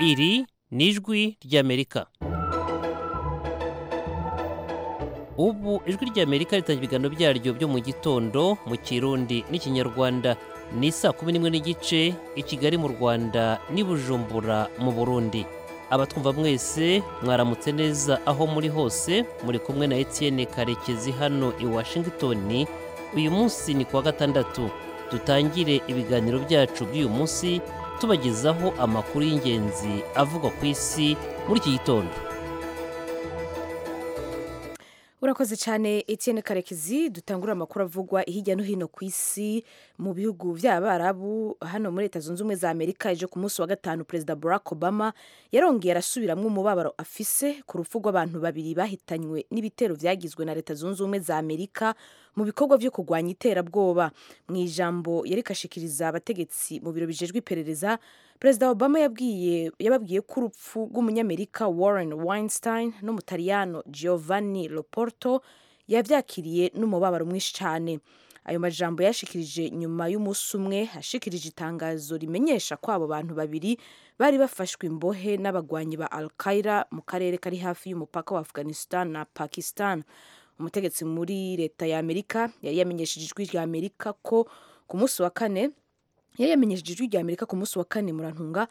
iri ni ijwi ry'amerika ubu ijwi ry'amerika ritangira ibiganiro byaryo byo mu gitondo mu kirundi n'ikinyarwanda ni saa kumi n'imwe n'igice i kigali mu rwanda n'i bujumbura mu burundi abatwumva mwese mwaramutse neza aho muri hose muri kumwe na etienne karekezi hano i washington uyu munsi ni kuwa gatandatu dutangire ibiganiro byacu by'uyu munsi tubagezaho amakuru y'ingenzi avugwa ku isi muri iki gitondo urakoze cyane Etienne karekezi dutangura amakuru avugwa hirya no hino ku isi mu bihugu by'abarabu hano muri leta zunze ubumwe za amerika ejo ku munsi wa gatanu perezida barack obama yarongeye arasubiramwo umubabaro afise ku rupfu rw'abantu babiri bahitanywe n'ibitero byagizwe na leta zunze ubumwe za amerika mu bikorwa byo kurwanya iterabwoba mu ijambo yarikashikiriza abategetsi mu biro bijejwe iperereza perezida obama yabwiye yababwiye ko urupfu rw'umunyamerika warren weinstein n'umutaliyano giovanni loporto yabyakiriye n'umubabaro mwinshi cyane ayo majambo yashikirije nyuma y'umunsi umwe ashikirije itangazo rimenyesha ko abo bantu babiri bari bafashwe imbohe n'abagwanyi ba al qaeda mu karere kari hafi y'umupaka wa afghanistan na pakistan umutegetsi muri leta ya amerika yari yamenyesheje ijwi rya amerika ko ku munsi wa kane yari yamenyesheje ijwi rya amerika ku munsi wa kane murantunga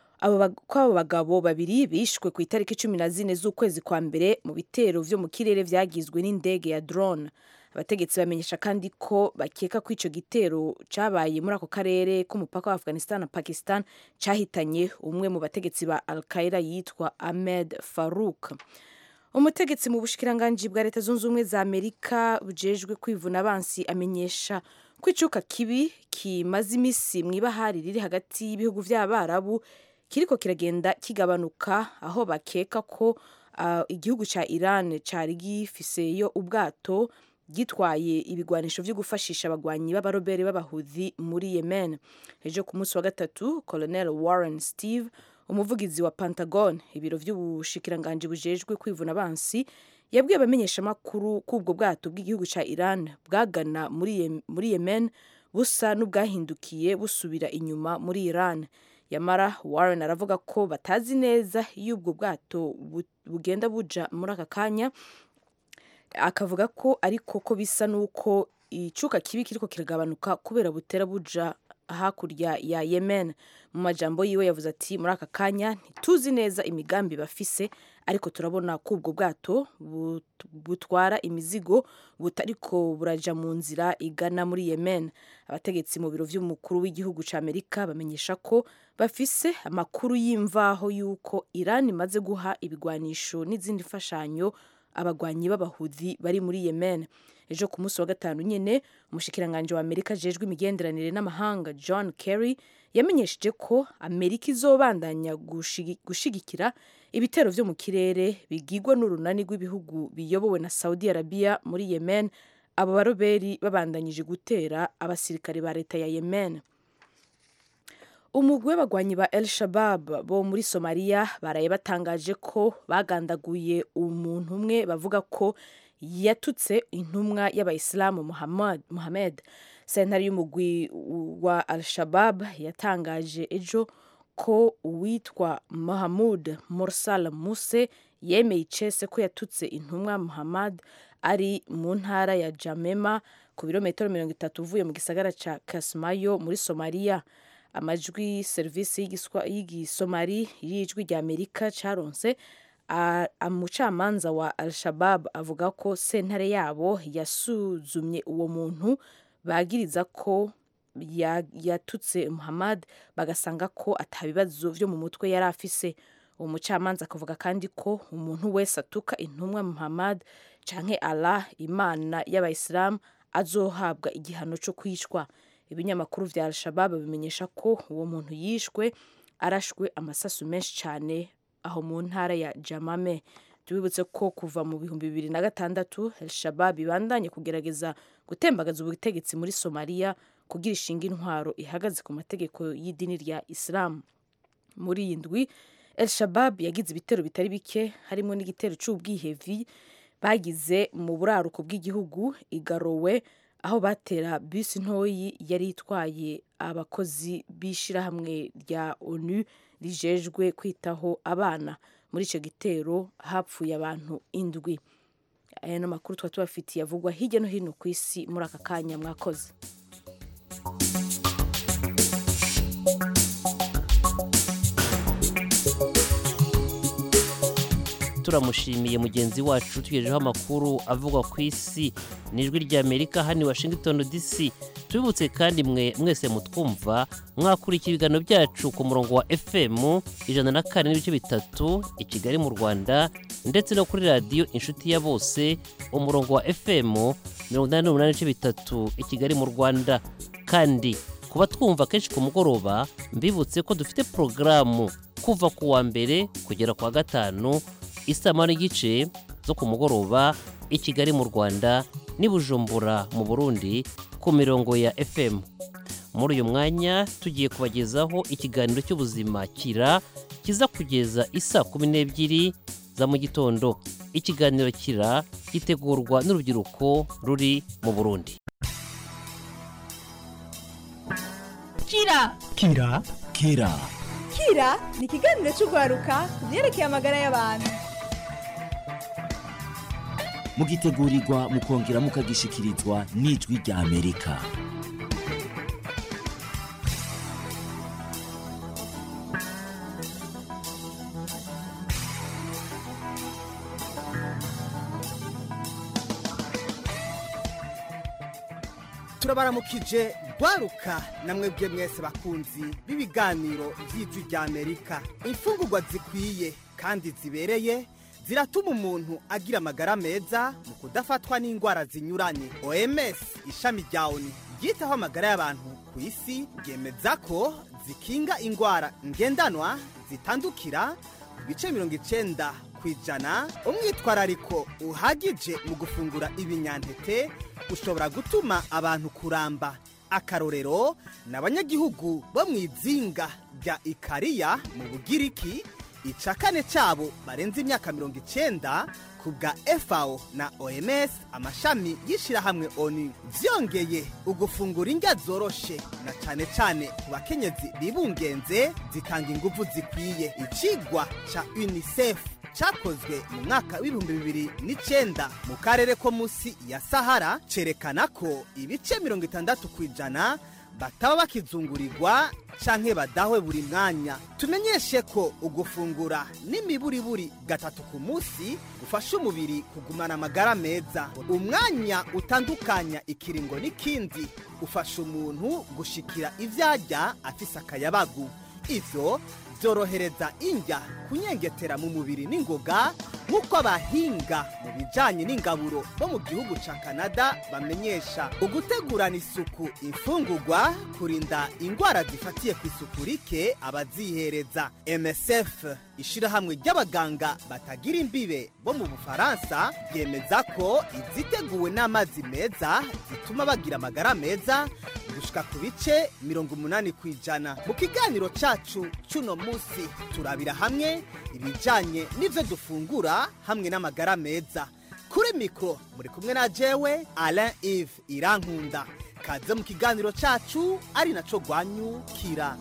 ko abo bagabo babiri bishwe ku itariki cumi na zine z'ukwezi kwa mbere mu bitero vyo mu kirere vyagizwe n'indege ya drone abategetsi bamenyesha kandi ko bakeka ko ico gitero cabaye muri ako karere k'umupaka wa afghanistan na pakistan cahitanye umwe mu bategetsi ba al qaeda yitwa ahmed farouk umutegetsi mu bushikiranganji bwa leta zunze ubumwe za amerika bujejwe kwivuna abansi amenyesha ko icuka kibi kimaze imisi mu ibahari riri hagati y'ibihugu by'abarabu kiriko kiragenda kigabanuka aho bakeka ko uh, igihugu ca iran cari gifiseyo ubwato gitwaye ibigwanisho vyo gufashisha abagwanyi b'abarobere b'abahudhi muri yemen ejo ku munsi wa gatatu colonel warren steve umuvugizi wa pentagon ibiro vy'ubushikiranganji bujejwe kwivuna abansi yabwiye abamenyeshamakuru ko ubwo bwato bw'igihugu ca iran bwagana muri, muri yemen busa n'ubwahindukiye busubira inyuma muri iran yamara warren aravuga ko batazi neza iyo ubwo bwato bugenda buja muri aka kanya akavuga ko ariko ko bisa n'uko icuka kibi kiriko kiragabanuka kubera butera buja hakurya ya yemen mu majambo yiwe yavuze ati muri aka kanya ntituzi neza imigambi bafise ariko turabona ko ubwo bwato butwara imizigo butariko buraja mu nzira igana muri yemen abategetsi mu biro vy'umukuru w'igihugu ca amerika bamenyesha ko bafise amakuru y'imvaho y'uko iran imaze guha ibigwanisho n'izindi mfashanyo abagwanyi b'abahudhi bari muri yemen ejo ku munsi wa gatanu nyene umushikiranganji wa amerika ajejwe imigenderanire n'amahanga john kerry yamenyesheje ko amerika izobandanya gushigikira ibitero vyo mu kirere bigirwa n'urunani rw'ibihugu biyobowe na saudi arabia muri yemen abo baroberi babandanyije gutera abasirikare ba leta ya yemen umugwi w'abagwanyi ba el shabab bo muri somaliya baraye batangaje ko bagandaguye umuntu umwe bavuga ko yatutse intumwa y'abayisilamu muhammad sentare y'umugwi wa al shabab yatangaje ejo ko uwitwa mahamud mursal muse yemeye icese ko yatutse intumwa muhammad ari mu ntara ya jamema ku birometero mirongo itatu uvuye mu gisagara ca kasmayo muri somaliya amajwi serivisi y'igisomari y'ijwi rya amerika caronse umucamanza wa al-shabab avuga ko sentare yabo yasuzumye uwo muntu bagiriza ko yatutse muhammad bagasanga ko atabibazo vyo mu mutwe yari afise uwo mucamanza akavuga kandi ko umuntu wese atuka intumwa muhammad canke allah imana y'abayisilamu azohabwa igihano co kwicwa ibinyamakuru vya al-shabab bimenyesha ko uwo muntu yishwe arashwe amasasu menshi cyane aho mu ntara ya jamame tubibutse ko kuva mu bihumbi bibiri na gatandatu al-shabab ibandanye kugerageza gutembagaza ubutegetsi muri somaliya kugira ishinga intwaro ihagaze ku mategeko y'idini rya isilamu muri iyi ndwi al-shabab yagize ibitero bitari bike harimo n'igitero c'ubwihevi bagize mu buraruko bw'igihugu igarowe aho batera bisi ntoyi yari itwaye abakozi b'ishyirahamwe rya onu rijejwe kwitaho abana muri icyo gitero hapfuye abantu indwi aya ni amakuru tuba tubafitiye avugwa hirya no hino ku isi muri aka kanya mwakoze turamushimiye mugenzi wacu tugejejeho amakuru avugwa ku isi n'ijwi ry'amerika hano i washington dc tubibutse kandi mwe mwese mutwumva mwakurikira ibiganiro byacu ku murongo wa fm ijana na kane n'ibice bitatu i kigali mu rwanda ndetse no kuri radiyo inshuti ya bose umurongo wa fm mirongo inani n'umunani n'ibice bitatu i kigali mu rwanda kandi kuba twumva kenshi ku mugoroba mbibutse ko dufite porogaramu kuva ku wa mbere kugera ku wa gatanu isama n'igice zo ku mugoroba i kigali mu rwanda n'i bujumbura mu burundi ku mirongo ya fm muri uyu mwanya tugiye kubagezaho ikiganiro cy'ubuzima kira kiza kugeza isa kumi n'ebyiri za mu gitondo ikiganiro kira gitegurwa n'urubyiruko ruri mu burundi kira kira kira kira ni ikiganiro cy'urwaruka ku byerekeye amagara y'abantu mugitegurirwa mukongera mukagishikirizwa n'ijwi rya amerika turabaramukije rwaruka namwe bwe mwese bakunzi b'ibiganiro by'ijwi rya amerika imfungurwa zikwiye kandi zibereye ziratuma umuntu agira amagara meza mu kudafatwa n'indwara zinyuranye oms ishami rya oni ryitaho amagara y'abantu ku isi ryemeza ko zikinga indwara ngendanwa zitandukira ku bice mirongo icenda ku ijana umwitwarariko uhagije mu gufungura ibinyantete ushobora gutuma abantu kuramba akarorero ni abanyagihugu bo mu izinga rya ikariya mu bugiriki ica kane cyabo barenze imyaka mirongo icenda ku bwa fao na oms amashami y'ishyirahamwe oni byongeye ugufungura indya zoroshe na cyane cyane ku bakenyezi bibungenze zitanga ingufu zikwiye ikigwa ca unicef cyakozwe mu mwaka w'ibihumbi bibiri n'icyenda mu karere ko munsi ya sahara cyerekana ko ibice mirongo itandatu ku ijana bataba bakizungurirwa canke badahwe buri mwanya tumenyeshe ko ugufungura n'imiburiburi gatatu ku munsi gufasha umubiri kugumana amagara meza umwanya utandukanya ikiringo n'ikindi ufasha umuntu gushikira ivyarya afise akayabagu ivyo byorohereza indya kunyengetera mu mubiri n'ingoga nk'uko abahinga mu bijyanye n'ingaburo bo mu gihugu cya canada bamenyesha ugutegurana isuku imfungugwa kurinda indwara zifatiye ku isuku rike abazihereza msf ishyirahamwe ry'abaganga batagira imbibe bo mu bufaransa ryemeza ko iziteguwe n'amazi meza zituma bagira amagara meza gushika ku bice mirongo umunani ku ijana mu kiganiro cyacu cy'uno munsi turabira hamwe ibijyanye n'ibyo dufungura hamwe n'amagara meza kuri mikoro muri kumwe na jewe alain ive irankunda kaze mu kiganiro cyacu ari nacyo rwanyukira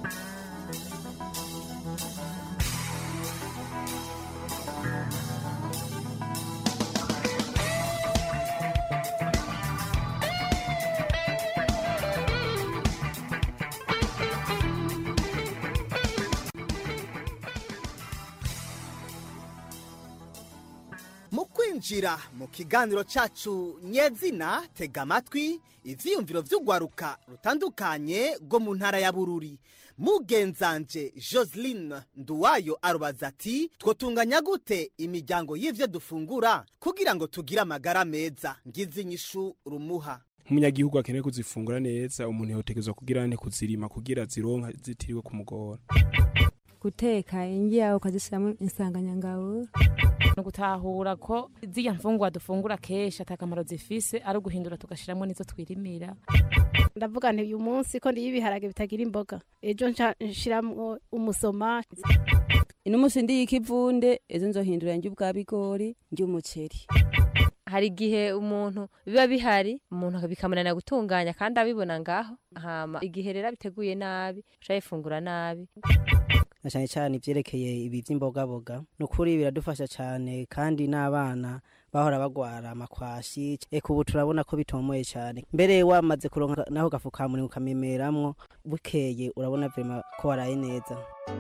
mu kwinjira mu kiganiro cyacu nyezina tega amatwi ivyiyumviro vy'urwaruka rutandukanye rwo mu ntara ya bururi mugenzanje joseline nduwayo arubaza ati twotunganya gute imiryango y'ivyo dufungura kugira ngo tugire amagara meza ngize inyishu rumuha nk'umunyagihugu akeneye kuzifungura neza umuntu yotegerezwa kugira ne kuzirima kugira zironka zitiriwe kumugora guteka ingiya ukazishyiramo insanganyangabo ni ugutahura ko ziriya mfungwa dufungura kenshi atakamaro zifise ari uguhindura tugashyiramo n'izo twirimira ndavuga nti uyu munsi ko ndiye ibiharage bitagira imboga ejo nshyiramo umusoma ino munsi ndiye ikivunde ejo nzohindura njye ubwa bigori njye umuceri hari igihe umuntu biba bihari umuntu bikamunanira gutunganya kandi abibona ngaho hama igihe rero biteguye nabi ushobora yifungura nabi na cyane cyane ivyerekeye ibi vy'imbogaboga ni ukuri biradufasha cyane kandi n'abana bahora bagwara amakwashi eka ubu turabona ko bitomoye cyane mbere wamaze kuronka naho gafukamunwa ukamemeramwo bukeye urabona vrema ko waraye neza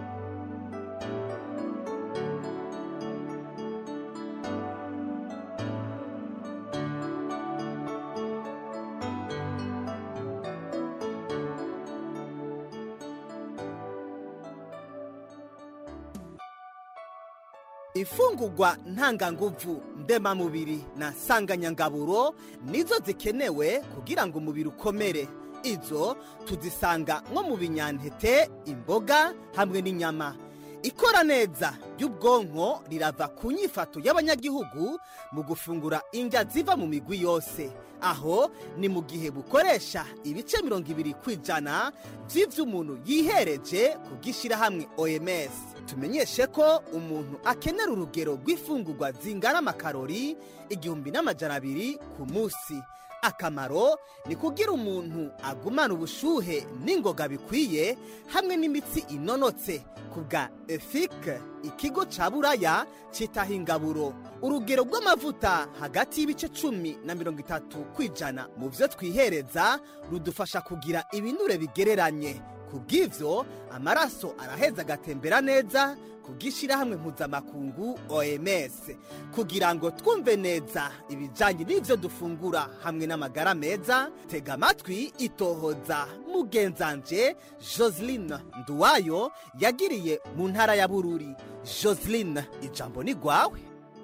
imfungurwa ntanganguvu ndemamubiri na sanganyangaburo nizo zikenewe kugira ngo umubiri ukomere izo tuzisanga nko mu binyantete imboga hamwe n'inyama ikora neza ry'ubwonko rirava ku nyifato y'abanyagihugu mu gufungura indya ziva mu migwi yose aho ni mu gihe bukoresha ibice mirongo ibiri ku ijana by'ibyo umuntu yihereje ku bw'ishyirahamwe oms tumenyeshe ko umuntu akenera urugero rw'ifungurwa zingana amakarori igihumbi n'amajana abiri ku munsi akamaro ni kugira umuntu agumana ubushuhe n'ingoga bikwiye hamwe n'imitsi inonotse ku bwa efike ikigo cya buraya cyitaho ingaburo urugero rw'amavuta hagati y'ibice cumi na mirongo itatu ku ijana mu byo twihereza rudufasha kugira ibinure bigereranye ku bw'ibyo amaraso araheza agatembera neza ku bw'ishyirahamwe mpuzamakungu oms kugira ngo twumve neza ibijyanye n'ibyo dufungura hamwe n'amagara meza tega amatwi itohoza mugenzanje joseline nduwayo yagiriye mu ntara ya bururi joseline ijambo ni rwawe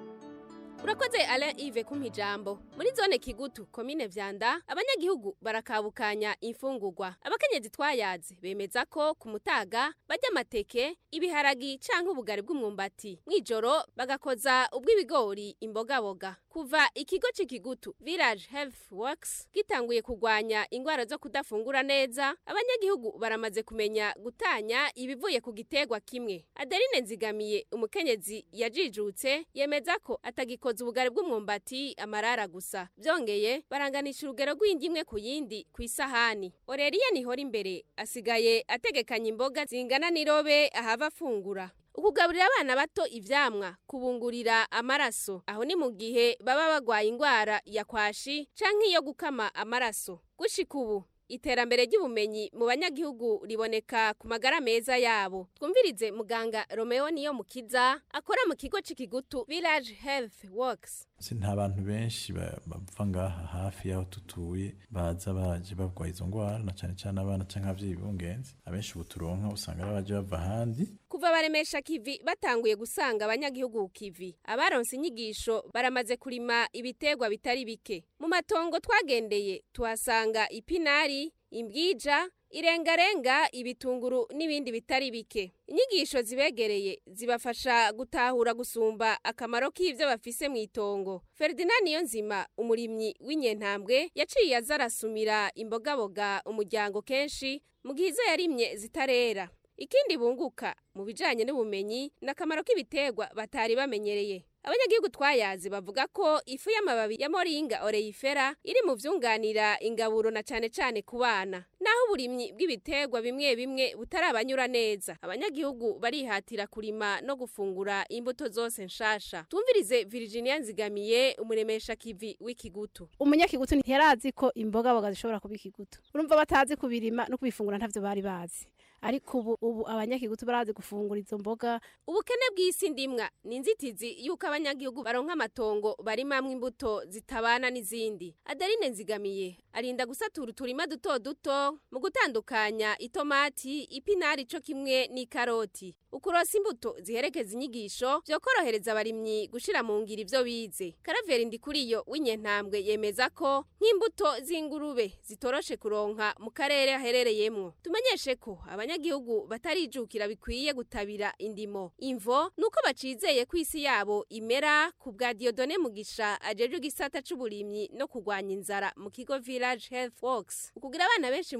urakoze alain ive kumpa ijambo muri zone kigutu komine vyanda abanyagihugu barakabukanya imfungurwa abakenyezi twayaze bemeza ko ku mutaga barya amateke ibiharagi canke ubugari bw'umwumbati mw'ijoro bagakoza ubw'ibigori imbogaboga kuva ikigo c'ikigutu village health works gitanguye kugwanya ingwara zo kudafungura neza abanyagihugu baramaze kumenya gutanya ibivuye ku gitegwa kimwe adeline nzigamiye umukenyezi yajijutse yemeza ko atagikoza ubugari bw'umwumbati amarara gusa byongeye baranganisha urugero rw'indi imwe ku yindi ku isahani oreriya nihora imbere asigaye ategekanya imboga zingana n'irobe ahava afungura ukugaburira abana bato ivyamwa kubungurira amaraso aho ni mu gihe baba bagwaye ingwara ya kwashi canke iyo gukama amaraso gushika ubu iterambere ry'ubumenyi mu banyagihugu riboneka ku magara meza yabo twumvirize muganga romeo niyo mukiza akora mu kigo c'ikigutu village health works si nta bantu benshi ba- bava ngaha hafi y'aho tutuye baza baje barwaye izo ngwara na cane cane abana canke abavyeyi b'ungenzi abenshi ubu turonka usanga ari abaje bava ahandi kuva baremesha kivi batanguye gusanga abanyagihugu ku kivi abaronse inyigisho baramaze kurima ibitegwa bitari bike mu matongo twagendeye tuhasanga ipinari imbwija irengarenga ibitunguru n'ibindi bitari bike inyigisho zibegereye zibafasha gutahura gusumba akamaro k'ivyo bafise mu itongo ferdinand niyonzima umurimyi w'inyentambwe yaciye aza arasumira imbogaboga umuryango kenshi mu gihe izo yarimye zitarera ikindi bunguka mu bijanye n'ubumenyi ni akamaro k'ibiterwa batari bamenyereye abanyagihugu twayazi bavuga ko ifu y'amababi ya moringa oreyifera iri mu vyunganira ingaburo na cane cane ku bana naho uburimyi bw'ibiterwa bimwe bimwe butarabanyura neza abanyagihugu barihatira kurima no gufungura imbuto zose nshasha twumvirize virginia nzigamiye umuremesha kivi w'ikigutu umunyakigutu ntiyarazi ko imbogaboga zishobora kuba ikigutu urumva batazi kubirima no kubifungura ntavyo bari bazi ariko ubu ubu abanyakigutu barazi gufungura izo mboga ubukene bw'isi ndimwa ni inzitizi y'uko abanyagihugu baronka amatongo barimamwo imbuto zitabana n'izindi adeline nzigamiye arinda gusatura uturima duto duto mu gutandukanya itomati ipinari co kimwe n'ikaroti ukurosa imbuto ziherekeza inyigisho vyokorohereza abarimyi gushira mu ngiro ivyo bize karaveri ndikuriyo w'inyentambwe yemeza ko nk'imbuto z'ingurube zitoroshe kuronka mu karere aherereyemwo tumenyeshe ko abanyagihugu batarijukira bikwiye gutabira indimo imvo nuko bacizeye ko isi yabo imera ku bwa diodone mugisha ajejwe igisata c'uburimyi no kurwanya inzara mu kigo village health works ukugira abana benshi mu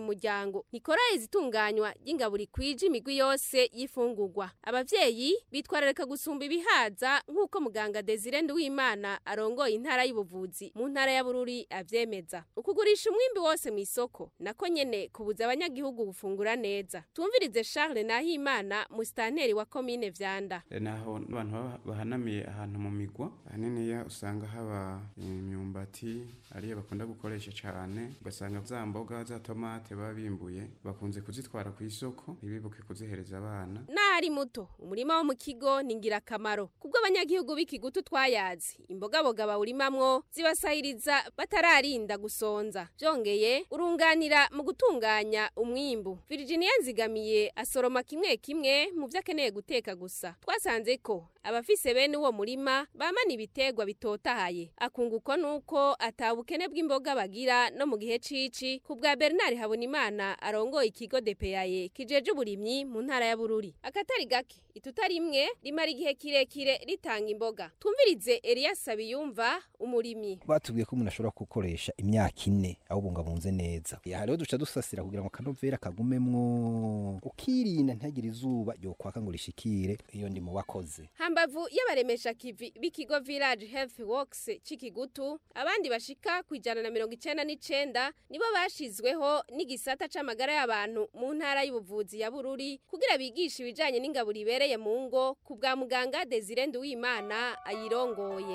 mu muryango ntikora izitunganywa ry'ingaburo ikwije imigwi yose y'ifungurwa abavyeyi bitwararika gusumba ibihaza nk'uko muganga Desire Nduwimana arongoye intara y'ubuvuzi mu ntara ya Bururi avyemeza ukugurisha umwimbi wose mu isoko nako nyene kubuza abanyagihugu gufungura neza tumvirize Charles Nahimana musitanteri wa komine Vyanda naho abantu baba bahanamiye ahantu mu migwa ahaniniya usanga haba imyumbati ariyo bakunda gukoresha cyane ugasanga za mboga za tomate baba bimbuye bakunze kuzitwara ku isoko ntibibuke kuzihereza abana n'ari muto umurima wo mu kigo ni ingirakamaro kubwo abanyagihugu b'ikigutu twayazi imbogaboga bawurimamwo zibasahiriza batararinda gusonza byongeye urunganira mu gutunganya umwimbu Virginia Nzigamiye asoroma kimwe kimwe mu byo akeneye guteka gusa twasanze ko abafise bene uwo murima bamana ibitegwa bitotahaye akunguko nuko atabukene bw'imboga bagira no mu gihe cici ku bwa Bernard Habonimana arongoye ikigo DPAye kijeje uburimyi mu ntara ya Bururi akatari gake ituta rimwe rimara igihe kirekire ritanga imboga twumvirize Elias Sabiyumva umurimyi batubwiye ko umuntu ashobora gukoresha imyaka ine awubungabunze neza hariho duca dusasira kugira ngo akanovera kagumemwo ukirinda ntihagire izuba ryokwaka ngo rishikire iyo ndi mu bakoze hambavu y'abaremesha kivi b'ikigo Village Health Works c'ikigutu abandi bashika ku ijana na mirongo icenda n'icenda nibo bashizweho n'igisata c'amagara y'abantu mu ntara y'ubuvuzi ya Bururi kugira bigishe ibijanye n'ingaburo ibereye mu ngo ku bwa muganga Desire Nduwimana ayirongoye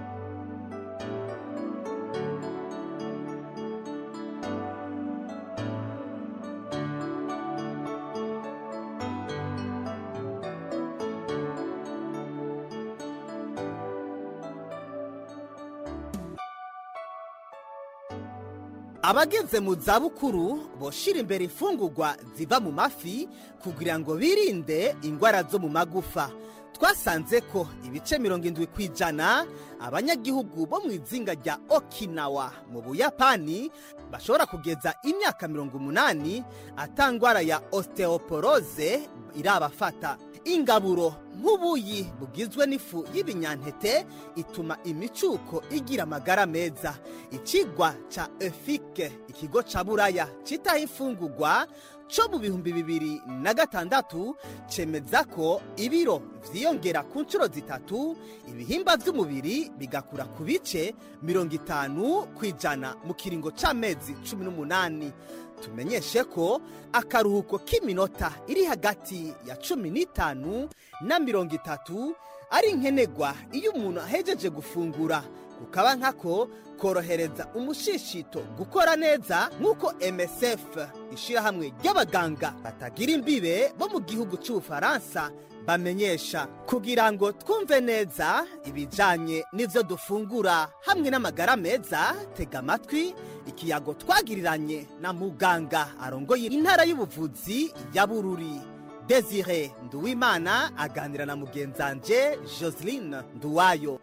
abageze mu zabukuru boshira imbere imfungurwa ziva mu mafi kugira ngo birinde indwara zo mu magufa twasanze ko ibice mirongo indwi ku ijana abanyagihugu bo mu izinga rya okinawa mu buyapani bashobora kugeza imyaka mirongo umunani atangwara ya osteoporose irabafata ingaburo nk'ubuyi bugizwe n'ifu y'ibinyantete ituma imicuko igira amagara meza ikigwa ca efike ikigo ca buraya citaho imfungurwa co mu bihumbi bibiri na gatandatu cemeza ko ibiro vyiyongera ku nshuro zitatu ibihimba vy'umubiri bigakura ku bice mirongo itanu ku ijana mu kiringo c'amezi cumi n'umunani tumenyeshe ko akaruhuko k'iminota iri hagati ya cumi n'itanu na mirongo itatu ari nkenegwa iyo umuntu ahejeje gufungura kukaba nkako korohereza umushishito gukora neza nk'uko msf ishyirahamwe ry'abaganga batagira imbibe bo mu gihugu cy'ubufaransa bamenyesha kugira ngo twumve neza ibijyanye n'ibyo dufungura hamwe n'amagara meza tega amatwi ikiyago twagiriranye na muganga arongoye intara y'ubuvuzi ya bururi desire nduwimana aganira na mugenzanje joseline nduwayo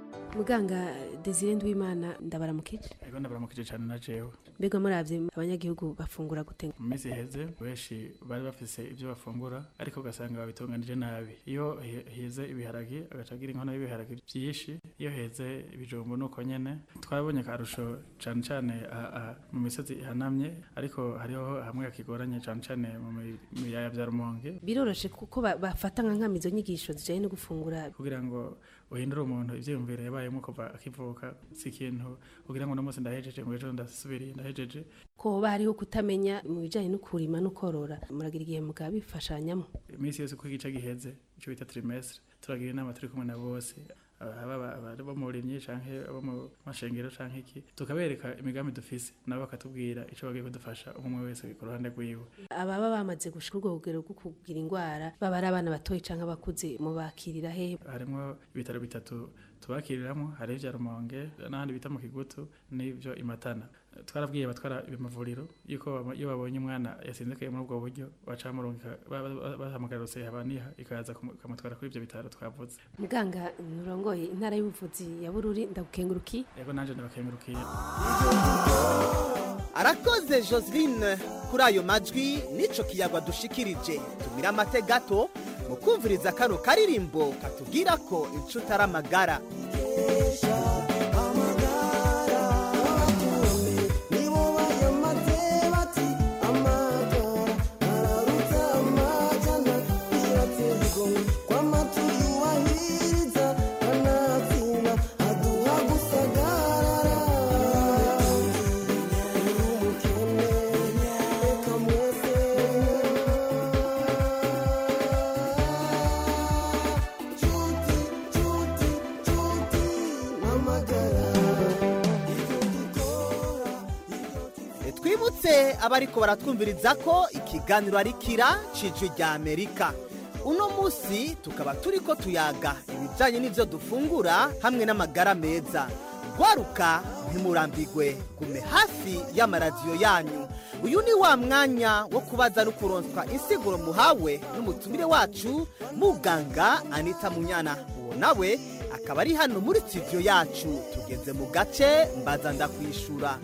muganga desire nduwimana ndabaramukije ego ndabaramukije cyane na jewe mbega muravye abanyagihugu bafungura gute mu minsi iheze benshi bari bafise ibyo bafungura ariko ugasanga babitunganije nabi iyo he- heze ibiharagi agaca agira inkono y'ibiharagi byinshi iyo heze ibijumbu nuko nyene twarabonye akarusho cane cane aha- aha mu misozi ihanamye ariko hariho hamwe hakigoranye cane cane mu mi- mu biyaya vya rumonge biroroshe kuko ba- bafata nka nkamizo nyigisho zijanye no gufungura kugira ngo uhindure umuntu ivyiyumviro yabayemo kuva akivuka si ikintu kugira ngo uno munsi ndahejeje ngo ejo ndasubiriye ndahejeje ko hoba hariho kutamenya mu bijanye no kurima no korora muragira igihe mugabifashanyamo iminsi yose uko igice giheze icyo bita trimestre turagira inama turi kumwe na bose aba aba- abari bo mu burimyi canke abo mu mashengero canke iki tukabereka imigambi dufise nabo bakatubwira ico bagiye kudufasha umwe wese ku ruhande rwiwe ababa bamaze gushika urwo rugero rwo kugira indwara baba ari abana batoyi canke abakuze mubakirira he harimwo ibitaro bitatu tubakiriramwo hari ivya rumonge n'ahandi bita mu kigutu n'ivyo imatana twarabwiye abatwara amavuriro yuko baba- iyo babonye umwana yasinzikaye muri ubwo buryo baca bamurungika ba- ba- bahamagara rose yabaniha ikaza kumu- ikamutwara kuri ivyo bitaro twavuze muganga nurongoye intara y'ubuvuzi ya bururi ndagukenguruki ego nanje ndabakengurukiye arakoze joseline kuri ayo majwi n'ico kiyagwa dushikirije tumira amate gato mu kumviriza kano karirimbo katubwira ko inshuti ari amagara nibo bayamaze bati twibutse abariko baratwumviriza ko ikiganiro ari kira cijwi rya amerika uno munsi tukaba turiko tuyaga ibijanye n'ivyo dufungura hamwe n'amagara meza gwaruka ntimurambigwe gume hafi y'amaradiyo yanyu uyu ni wa mwanya wo kubaza no kuronswa insiguro muhawe n'umutumire wacu muganga anita munyana uwo nawe akaba ari hano muri studio yacu tugeze mu gace mbaza ndakwishura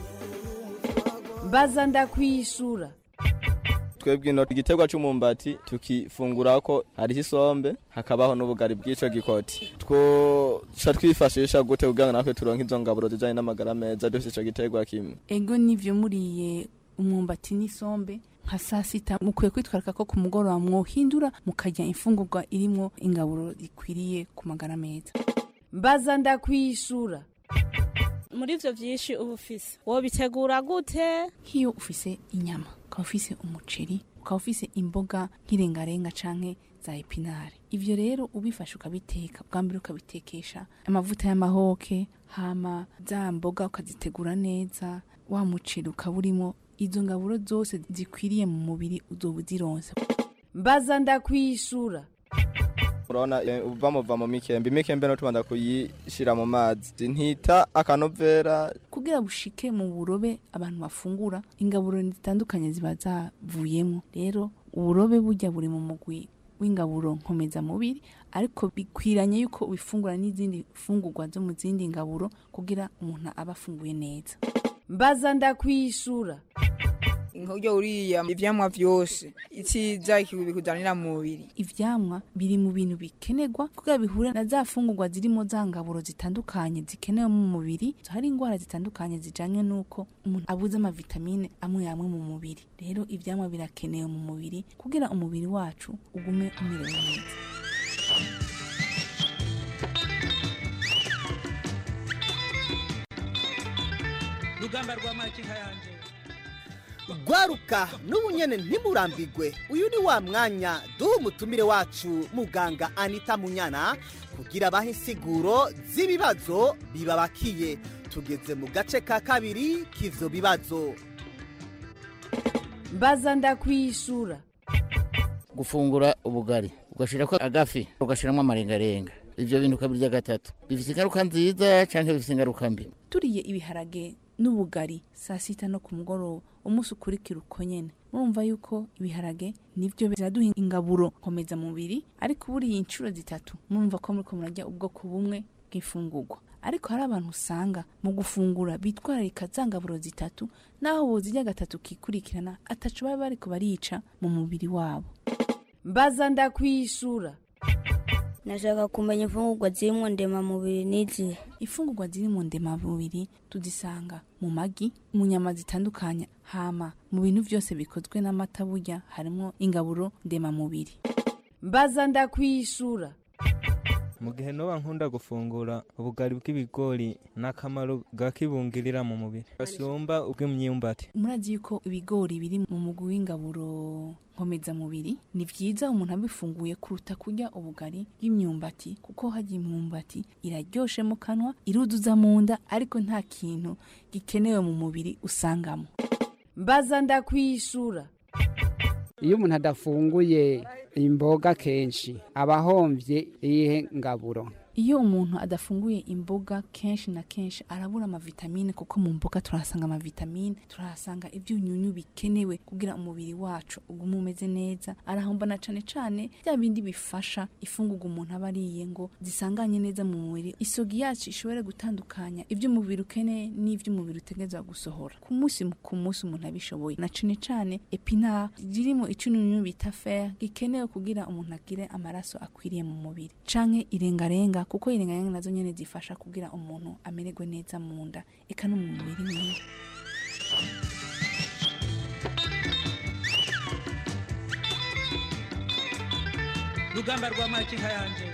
mbaza ndakwishura twebwe ino igiterwa cy'umumbati tukifungura ko hariho isombe hakabaho n'ubugari bw'ico gikoti twoca twifashisha gute kugira ngo natwe turonke izo ngaburo zijanye n'amagara meza dufite ico giterwa kimwe ego nivyo muriye umwumbati n'isombe nka saa sita mukwiye kwitwarika ko ku mugoroba mwohindura mukarya imfungurwa irimwo ingaburo ikwiriye ku magara meza mbaza ndakwishura muri ivyo vyinshi uba ufise wobitegura gute nk'iyo ufise inyama ukaba ufise umuceri ukaba ufise imboga nk'irengarenga canke za epinare ivyo rero ubifashe ukabiteka bwa mbere ukabitekesha amavuta y'amahoke hama za mboga ukazitegura neza wa muceri ukaba urimo izo ngaburo zose zikwiriye mu mubiri uzoba uzironse mbaza ndakwishura urabona eh, uva muva mu mikembe imikembe no tubanza kuyishira mu mazi ntita akanovera kugira bushike mu burobe abantu bafungura ingaburo zitandukanye ziba zavuyemo rero uburobe burya buri mu mugwi w'ingaburo nkomeza mubiri ariko bikwiranye yuko ubifungura n'izindi fungurwa zo mu zindi ngaburo kugira umuntu aba afunguye neza mbaza ndakwishura nk'uburyo uriya ivyamwa vyose iciza bikuzanira mu mubiri ivyamwa biri mu bintu bikenerwa kugira bihure na za fungurwa zirimo za ngaburo zitandukanye zikenewe mu mubiri hari indwara zitandukanye zijanywe n'uko umuntu abuze amavitamine amwe amwe mu mubiri rero ivyamwa birakenewe mu mubiri kugira umubiri wacu ugume umerewe neza rugamba rwa makinka yanje gwaruka n'ubu nyene ntimurambigwe uyu ni wa mwanya duha umutumire wacu muganga anita munyana kugira abahe insiguro z'ibibazo bibabakiye tugeze mu gace ka kabiri k'ivyo bibazo mbaza ndakwishura gufungura ubugari ugashirako agafi ugashiramo amarengarenga ivyo bintu ukabirya gatatu bifise ingaruka nziza canke bifise ingaruka mbi turiye ibiharage n'ubugari saa sita no ku mugoroba umunsi ukurikira uko nyene murumva yuko ibiharage nivyo biraduha ingaburo nkomeza mubiri ariko buriye inshuro zitatu murumva ko muriko murarya ubwoko bumwe bw'imfungurwa ariko hari abantu usanga mu gufungura bitwararika za ngaburo zitatu naho bozirya gatatu kikurikirana ataco baba bariko barica mu mubiri wabo mbaza ndakwishura nashaka kumenya imfungurwa zirimo ndemamubiri n'izihe imfungurwa ziri mu ndemamubiri tuzisanga mu magi mu nyama zitandukanye hama mu bintu byose bikozwe n'amata burya harimo ingaburo ndemamubiri mbaza ndakwishura mu gihe noba nkunda gufungura ubugari bw'ibigori n'akamaro bwakibungirira mu mubiri gasumba ubw'imyumbati murazi yuko ibigori biri mu mugwi w'ingaburo nkomezamubiri ni vyiza umuntu abifunguye kuruta kurya ubugari bw'imyumbati kuko harya imyumbati iraryoshe mu kanwa iruduza mu nda ariko nta kintu gikenewe mu mubiri usangamo mbaza ndakwishura iyo umuntu adafunguye imboga kenshi aba ahombye iyihe ngaburo iyo umuntu adafunguye imboga kenshi na kenshi arabura amavitamine kuko mu mboga turahasanga amavitamine turahasanga ibyunyunyu bikenewe kugira umubiri wacu ugume umeze neza arahomba na cane cane bya bindi bifasha ifungurwa umuntu aba ariye ngo zisanganye neza mu mubiri isogi yacu ishobore gutandukanya ibyo umubiri ukeneye n'ibyo umubiri utegerezwa gusohora ku munsi ku munsi umuntu abishoboye na cane cane epinari zirimo icunyunyu bita fer gikenewe kugira umuntu agire amaraso akwiriye mu mubiri canke irengarenga kuko irengarenga nazo nyene zifasha kugira umuntu amererwe neza mu nda eka no mu mubiri mwiza rugamba rwa makinka yanje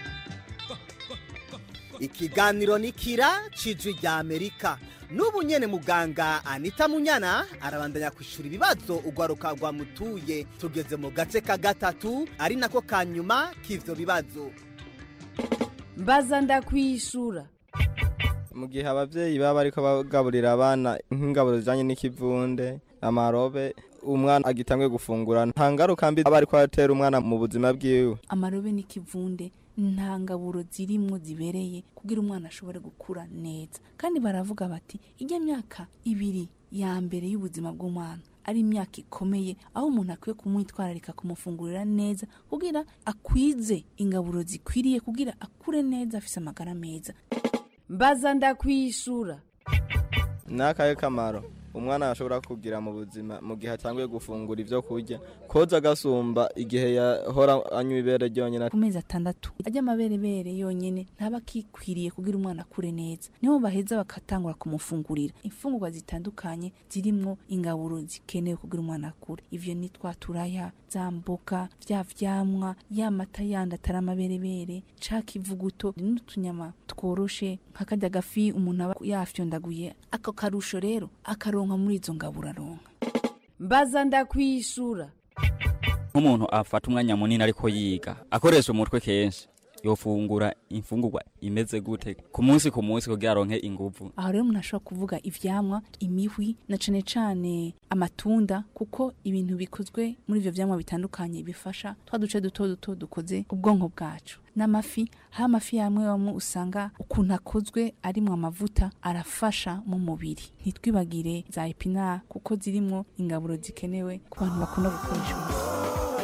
ikiganiro ni kira cijwi rya amerika n'ubu nyene muganga anita munyana arabandanya kwishura ibibazo urwaruka rwamutuye tugeze mu gace ka gatatu ari nako ka nyuma k'ivyo bibazo mbaza ndakwishura mu gihe abavyeyi baba bariko bagaburira abana nk'ingaburo zijanye n'ikivunde amarobe umwana agitangwe gufungura nta ngaruka mbi aba ariko atera umwana mu buzima bwiwe amarobe n'ikivunde nta ngaburo zirimwo zibereye kugira umwana ashobore gukura neza kandi baravuga bati ijya myaka ibiri ya mbere y'ubuzima bw'umwana ari imyaka ikomeye aho umuntu akwiye kumwitwararika kumufungurira neza kugira akwize ingaburo zikwiriye kugira akure neza afise amagara meza mbaza ndakwishura n'akahe kamaro umwana ashobora kugira mu buzima mu gihe atanguye gufungura ibyo kurya koza agasumba igihe yahora anywa ibere ryonyine ku mezi atandatu ajya amaberebere yonyine ntaba akikwiriye kugira umwana akure neza niho baheza bakatangura kumufungurira imfungurwa zitandukanye zirimwo ingaburo zikenewe kugira umwana akure ivyo ni twa turaya za mboga vya vyamwa ya mata yandi atari amaberebere ca kivuguto n'utunyama tworoshe nk'akarya gafi umuntu aba yafyondaguye ako karusho rero akaronka muri izo ngaburo aronka mbaza ndakwishura nk'umuntu afata umwanya munini ariko yiga akoresha umutwe kenshi yofungura imfungurwa imeze gute ku munsi ku munsi kugira aronke inguvu aho rero umuntu ashobora kuvuga ivyamwa imihwi na cane cane amatunda kuko ibintu bikozwe muri ivyo vyamwa bitandukanye bifasha twa duce duto duto dukoze ubwonko bwacu n'amafi hari amafi yamwe bamwe usanga ukuntu akozwe arimwo amavuta arafasha mu mubiri ntitwibagire za epinari kuko zirimwo ingaburo zikenewe ku bantu bakunda gukoresha umuti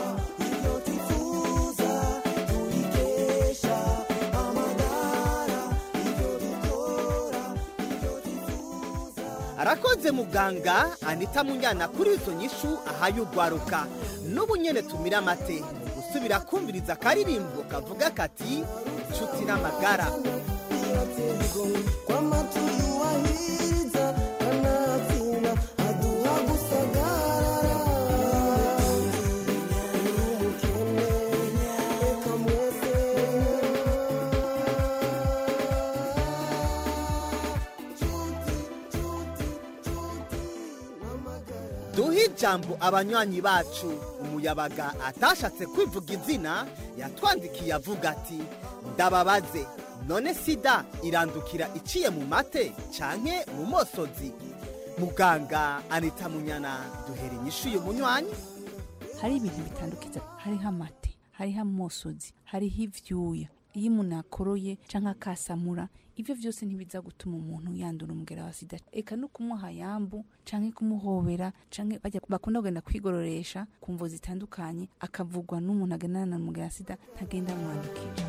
arakoze muganga anita munyana kuri izo nyishu ahaye urwaruka n'ubu nyene tumira amate mu gusubira kumviriza akaririmbo kavuga kati inshuti n'amagara duhe ijambo abanywanyi bacu umuyabaga atashatse kwivuga izina yatwandikiye avuga ati ndababaze none sida irandukira iciye mu mate canke mu mosozi muganga anita munyana duhera inyishu uyu munywanyi hari ibintu bitandukiza hariho amate hariho amosozi hariho ivyuya iyo umuntu akoroye canke akasamura ivyo vyose ntibiza gutuma umuntu yandura umugera wa sida eka no kumuha yambu canke kumuhobera canke bajya bakunda kugenda kwigororesha ku mvo zitandukanye akavugwa n'umuntu agendana na umugera wa sida ntagenda amwandukira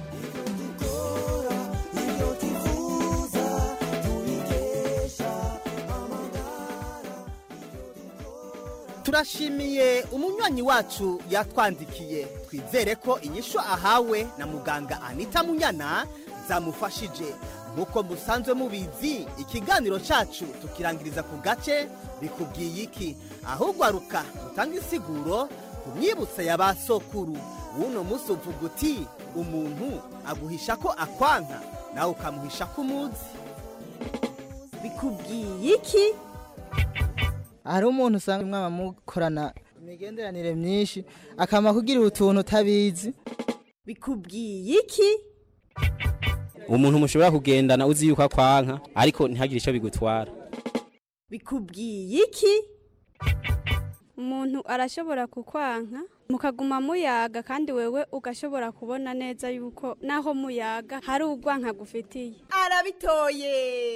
turashimiye umunywanyi wacu yatwandikiye twizere ko inyishu ahawe na muganga anita munyana zamufashije nk'uko musanzwe mubizi ikiganiro cyacu tukirangiriza ku gace bikubwiye iki ahubwo aruka utanga insiguro ku myibutso ya ba sokuru w'uno munsi uvuga uti umuntu aguhisha ko akwanka nawe ukamuhisha ko umuzi bikubwiye iki hari umuntu usanga mwaba mukorana imigenderanire myinshi akama kugira utuntu utabizi bikubwiye iki umuntu mushobora kugendana uzi yuko akwanka ariko ntihagire icyo bigutwara bikubwiye iki umuntu arashobora kukwanka mukaguma muyaga kandi wewe ugashobora kubona neza yuko naho muyaga hari ugwanka gufitiye arabitoye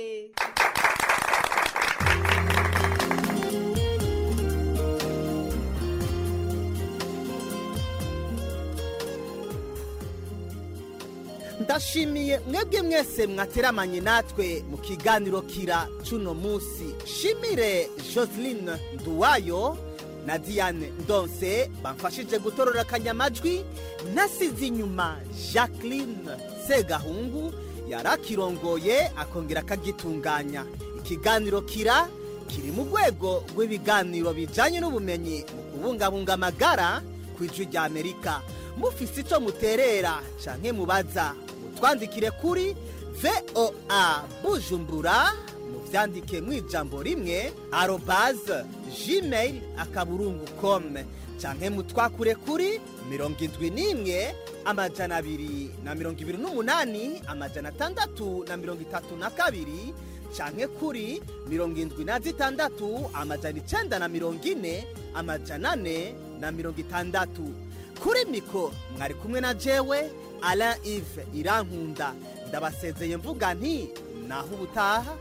ndashimiye mwebwe mwese mwateramanye natwe mu kiganiro kira cuno munsi shimire joseline nduwayo na diane ndonse bamfashije gutorora akanyamajwi nasize inyuma jacqueline segahungu yari akirongoye akongera akagitunganya ikiganiro kira kiri mu rwego rw'ibiganiro bijyanye n'ubumenyi mu kubungabunga amagara ku ijwi rya amerika mufise icyo muterera canke mubaza mutwandikire kuri voa bujumbura muvyandike mu ijambo rimwe arobaze gmail akaburungu com canke mutwakure kuri mirongo indwi n'imwe amajana abiri na mirongo ibiri n'umunani amajana atandatu na mirongo itatu na kabiri canke kuri mirongo indwi na zitandatu amajana icenda na mirongo ine amajana ane na mirongo itandatu kuri mikoro mwari kumwe na jewe alain ive irankunda ndabasezeye mvuga nti naho ubutaha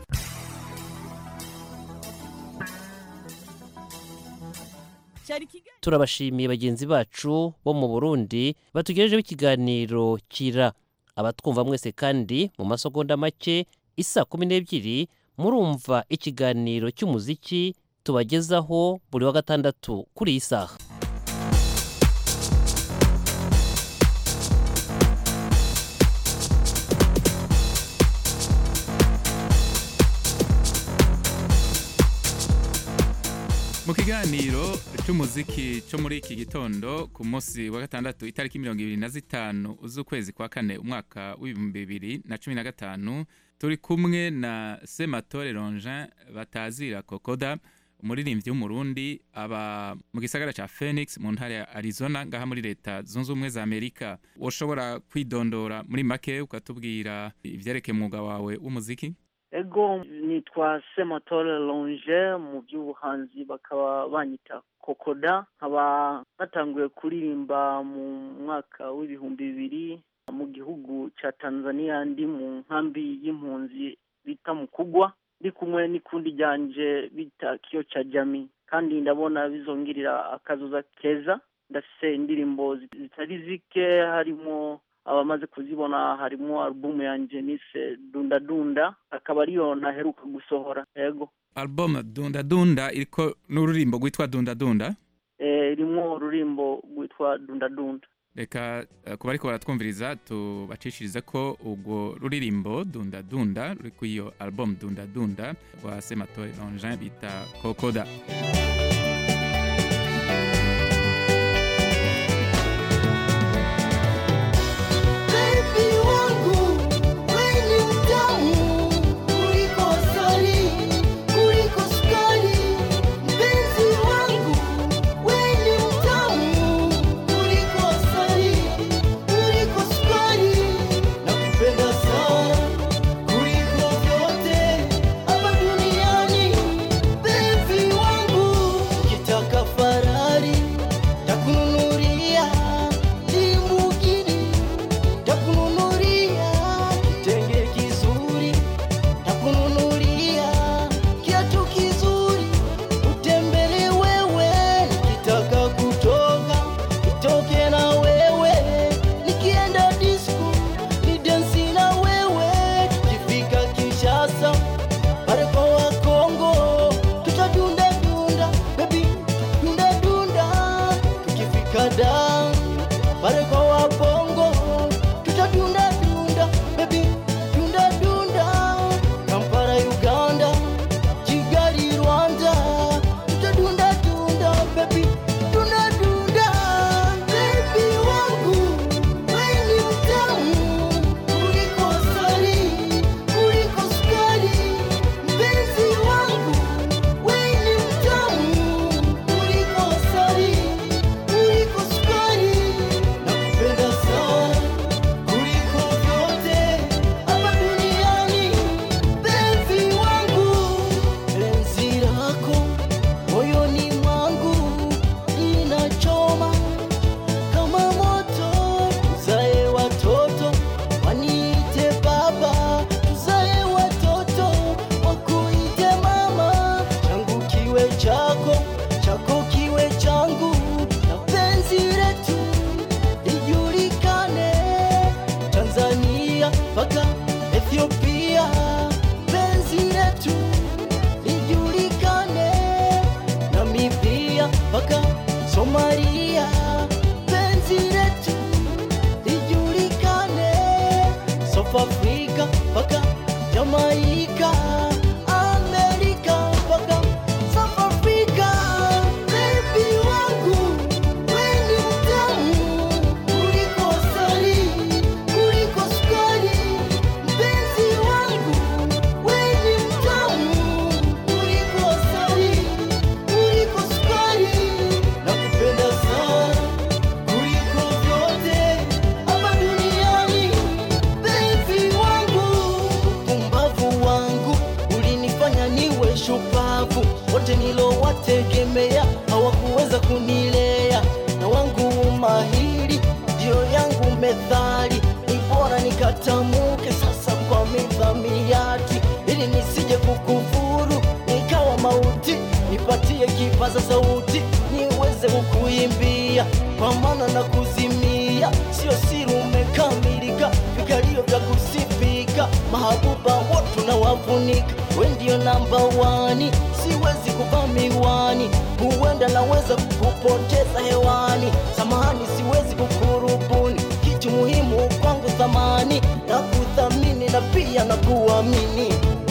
turabashimiye bagenzi bacu bo mu burundi batugejejeho ikiganiro kira abatwumva mwese kandi mu masegonda make isa kumi n'ebyiri murumva ikiganiro cy'umuziki tubagezaho buri wa gatandatu kuri iyi saha mu kiganiro cy'umuziki cyo muri iki gitondo ku munsi wa gatandatu itariki mirongo ibiri na zitanu z'ukwezi kwa kane umwaka w'ibihumbi bibiri na cumi na gatanu turi kumwe na sematore ronjin batazira kokoda umuririmbyi w'umurundi aba mu gisagara cya phoenix mu ntara ya arizona ngaha muri leta zunze ubumwe za amerika ushobora kwidondora muri make ukatubwira ibyerekeye umwuga wawe w'umuziki ego nitwa sematore longe mu by'ubuhanzi bakaba banyita kokoda nkaba natanguye kuririmba mu mwaka w'ibihumbi bibiri mu gihugu cya tanzania ndi mu nkambi y'impunzi bita mukugwa ndi kumwe n'ikundi ryanje bita kiyo cya jami kandi ndabona bizongirira akazuza keza ndafise indirimbo zitari zike harimo abamaze kuzibona harimo alubumu yanjye nise dunda dunda akaba ariyo ntaheruka gusohora yego album dunda dunda iriko n'ururimbo rwitwa dunda dunda eh irimo ururimbo rwitwa dunda dunda reka eh, kuba ariko baratwumviriza tubacishirize ko urwo ruririmbo dunda dunda ruri ku iyo album dunda dunda rwa sematore longin bita kokoda Baby wangu, wewe ni mtamu kuliko asali, kuliko sukari. Mpenzi wangu, wewe ni mtamu kuliko asali, kuliko sukari. Nakupenda sana kuliko vyote hapa duniani. Mpenzi wangu, wote nilowategemea hawakuweza kunilea, na wangu umahiri ndio yangu methali, ni bora nikatamuke sasa kwa midhamiati, ili nisije kukufuru nikawa mauti, nipatie kipaza sauti niweze kukuimbia, kwa maana na kuzimia sio siri, umekamilika, vikalio vya kusifika, mahabuba watu na wafunika, we ndio namba wani, siwezi kuvaa miwani, huenda naweza kukupoteza hewani, samahani, siwezi kukurubuni, kitu muhimu kwangu thamani, na kuthamini na pia na kuamini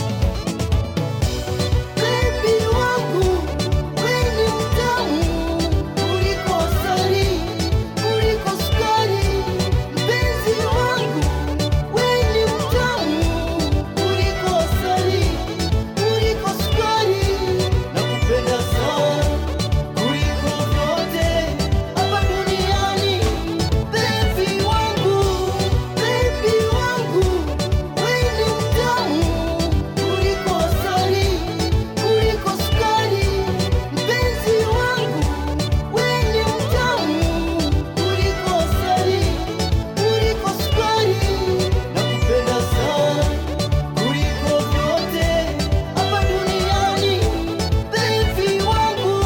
Baby wangu, wewe ni mtamu kuliko asali, kuliko sukari. Mpenzi wangu, wewe ni mtamu kuliko asali, kuliko sukari. Nakupenda sana kuliko vyote hapa duniani. Baby wangu, baby wangu, wewe ni mtamu kuliko asali, kuliko sukari. Mpenzi wangu, wewe ni mtamu kuliko asali, kuliko sukari. Nakupenda sana kuliko vyote hapa duniani. Baby wangu.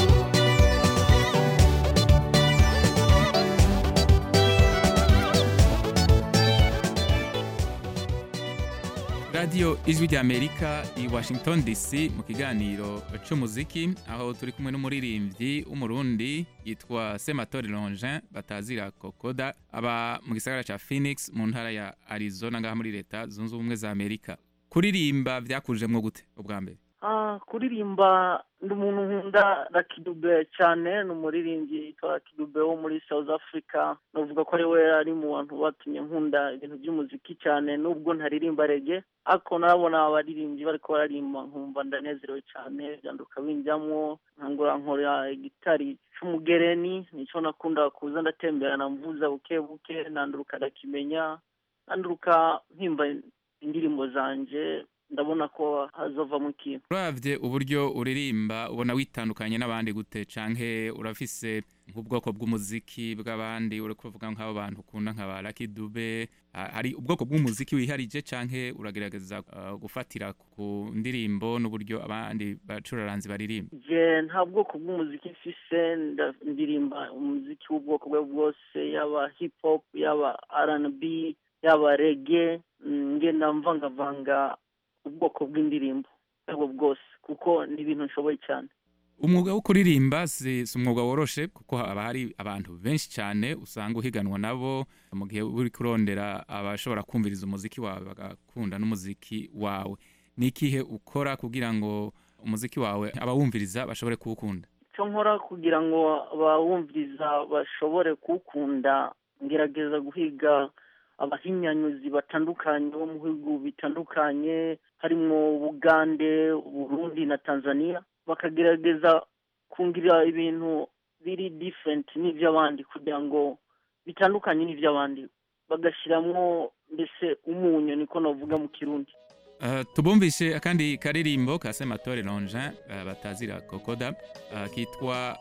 radiyo ijwi ry'amerika i washington dc mu kiganiro cy'umuziki aho turi kumwe n'umuririmbyi w'umurundi yitwa sematori longin batazira kokoda aba mu gisagara cya phoenix mu ntara ya arizona ngaha muri leta zunze ubumwe za amerika kuririmba byakujemwo gute ubwa mbere Ah, kuririmba ndi umuntu nkunda rakidube cyane ni umuririmbyi yitwa rakidube wo muri south africa navuga ko ari we ari mu bantu batumye nkunda ibintu by'umuziki cyane nubwo ntaririmba rege ariko narabona abaririmbyi bariko bararimba nkumva ndanezerewe cyane byanduka binjyamwo nkangura nkora gitari c'umugereni nico nakunda kuza ndatemberana mvuza buke buke nanduruka ndakimenya nanduruka mpimba indirimbo zanje ndabona ko hazovamo ikintu uravye uburyo uririmba ubona witandukanye n'abandi gute canke urafise nk'ubwoko bw'umuziki bw'abandi uri kuvuga nk'abo bantu ukunda nka ba Lucky Dube ha- hari ubwoko bw'umuziki wiharije canke uragerageza uh, gufatira ku ndirimbo n'uburyo abandi bacuraranzi baririmba je nta bwoko bw'umuziki mfise nda- ndirimba umuziki w'ubwoko bwe bwose yaba hip hop yaba R&B yaba rege ngenda mvangavanga ubwoko bw'indirimbo ubwo bwose kuko ni ibintu nshoboye cyane umwuga wo kuririmba si si umwuga woroshe kuko haba hari abantu benshi cyane usanga uhiganwa nabo mu gihe uri kurondera abashobora kumviriza umuziki wawe bagakunda n'umuziki wawe ni ikihe ukora kugira ngo umuziki wawe abawumviriza bashobore kuwukunda icyo nkora kugira ngo abawumviriza bashobore kuwukunda ngerageza guhiga abahinyanyuzi batandukanye bo mu bihugu bitandukanye harimo bugande burundi na tanzania bakagerageza kungira ibintu biri different n'iby'abandi kugira ngo bitandukanye n'iby'abandi bagashyiramo mbese umunyu niko navuga mu kirundi Uh, tubumvishe akandi karirimbo ka sematore longin uh, batazira kokoda uh, kitwa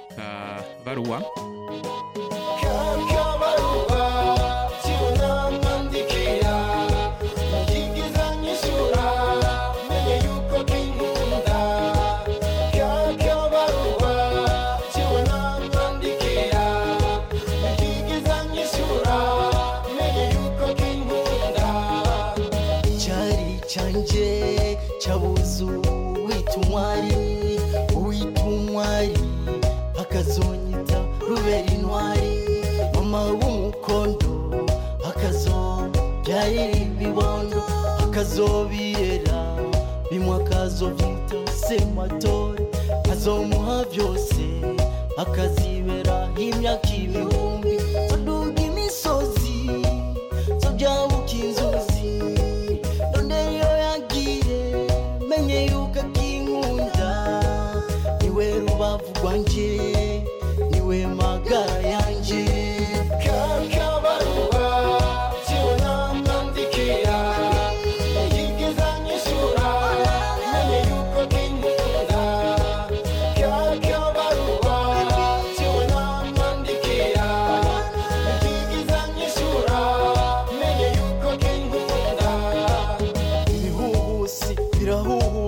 akabaruwa Kakabaruwa cyunamwandikira ntiyigiza nyishura menye yuko kinkunda Kakabaruwa cyunamwandikira ntiyigiza nyishura menye yuko kinkunda Cyari canje cyabuzu wita umwari wita umwari akazonyita rubera intwari mama w'umukondo akazobyarira ibibondo akazobirera bimwe akazobyita sematore azomuha byose akazibera imyaka ibihumbi zoduga imisozi zobyabuka inzuzi none iyo yagiye menye yuko akinkunda niwe rubavu rwanjye niwe magara yanjye kakabaruwa cyunamwandikira yigeza nyishura menye yuko kinkunda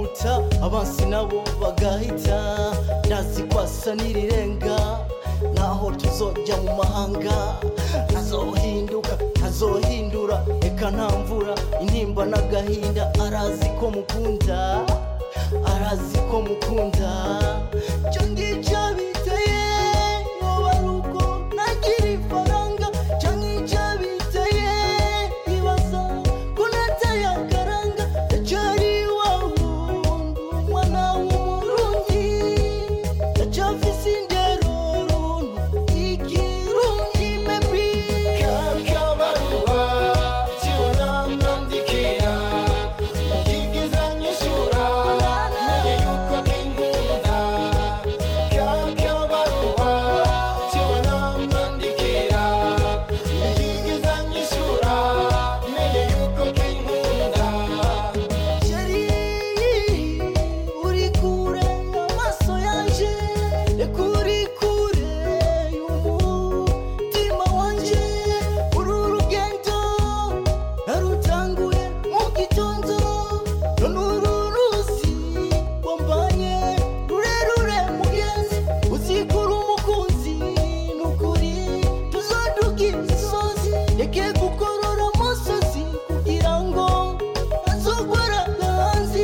yihuta abansi nabo bagahita ndazi kwasa n'irirenga naho tuzojya mu mahanga ntazohinduka ntazohindura reka nta mvura intimba n'agahinda arazi ko mukunda arazi ko mukunda cyo ngicyo biteye yoba ari uko nagira ifaranga cyo ngicyo biteye ibaza ko nateye akaranga ndacyari iwawe umwana w'umurundi ndacyafise indero runtu ikirungi mebi kakabaruwa kibona mwandikira ukigiza nyishura menye yuko kinkunda kakabaruwa kibona mwandikira ukigiza nyishura menye yuko kinkunda Sheri, uri kure amaso yanje reka uri kure y'umutima wanje uru rugendo narutanguye mu gitondo none uru ruzi wambanye rurerure mugenzi uzikura umukunzi nukuri tuzoduga imisozi reke gukorora amosozi kugira ngo azogwara hanzi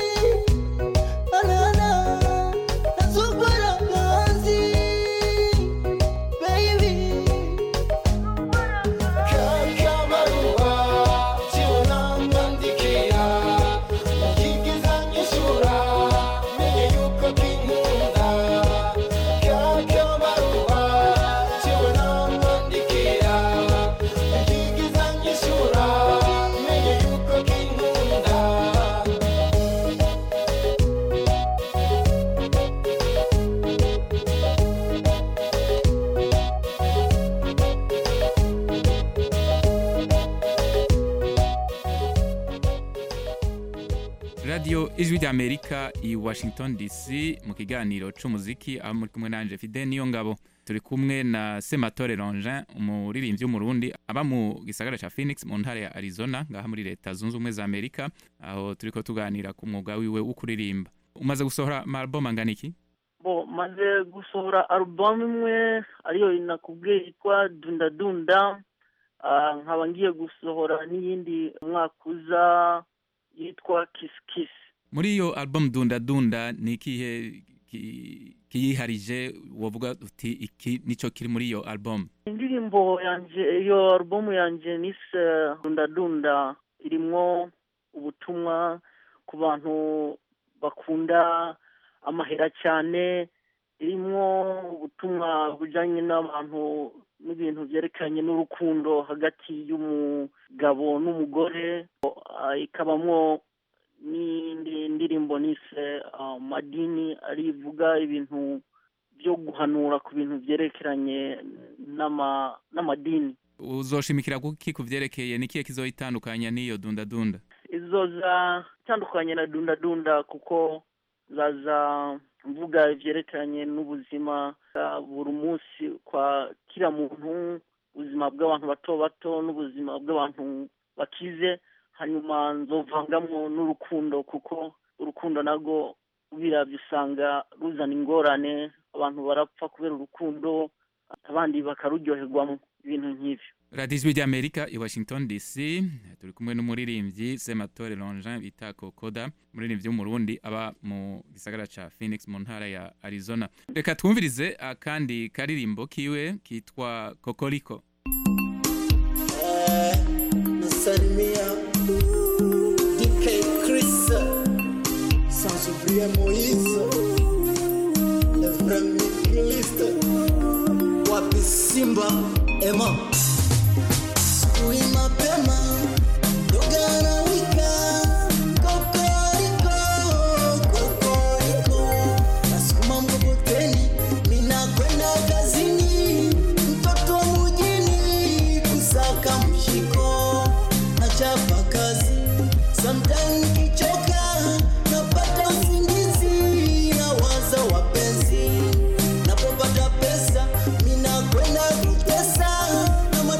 anana azogwara hanzi baby kakabaruwa kibona mwandikira ukigiza nyishura menye yuko kinkunda kakabaruwa kibona mwandikira ukigiza nyishura menye yuko kinkunda radiyo ijwi ry'amerika i washington dc mu kiganiro c'umuziki aho muri kumwe nanje fide niyo ngabo turi kumwe na sematore longin umuririmbyi w'umurundi aba mu gisagara ca phoenix mu ntara ya arizona ngaha muri leta zunze ubumwe za amerika aho turiko tuganira ku mwuga wiwe wo kuririmba umaze gusohora maalbum angana iki bo maze gusohora alubamu imwe ariyo nakubwiye yitwa dunda dunda Ah, nkaba ngiye gusohora n'iyindi umwaka uza yitwa kisi kisi muri iyo album dunda dunda ni ikihe ki- kiyiharije wovuga uti iki nico kiri muri iyo album indirimbo yanje iyo alubamu yanje nise dunda dunda irimwo ubutumwa ku bantu bakunda amahera cyane irimwo ubutumwa bujyanye n'abantu n'ibintu byerekeranye n'urukundo hagati y'umugabo n'umugore Ah, ikabamwo n'indi ndirimbo nise ah, madini arivuga ibintu byo guhanura ku bintu byerekeranye n'ama- n'amadini uzoshimikira kuki ku vyerekeye ni ikihe kizoyitandukanya n'iyo dunda dunda izo za tandukanye na dunda dunda kuko zaza mvuga ibyerekeranye n'ubuzima bwa buri munsi kwa kila muntu ubuzima bw'abantu bato bato n'ubuzima bw'abantu bakize hanyuma nzovangamwo n'urukundo kuko urukundo narwo biravye usanga ruzana ingorane abantu barapfa kubera urukundo abandi bakaruryoherwamo ibintu nk'ivyo radiyo ijwi ry'amerika i washington dc turi kumwe n'umuririmbyi sematore longin bita kokoda umuririmbyi w'umurundi aba mu gisagara ca phoenix mu ntara ya arizona reka twumvirize akandi karirimbo kiwe kitwa kokoriko nasalimia DK Chris sans oublier Moïse le vrai migriste wapi Simba Emma Sui mapema dogana wika kokoriko kokoriko nasukuma mkokoteni mina kwenda kazini mtoto wa mjini kusaka mshiko nachapa kazi sometime kichoka napata usingizi na waza wapenzi napopata pesa mina kwenda kutesa na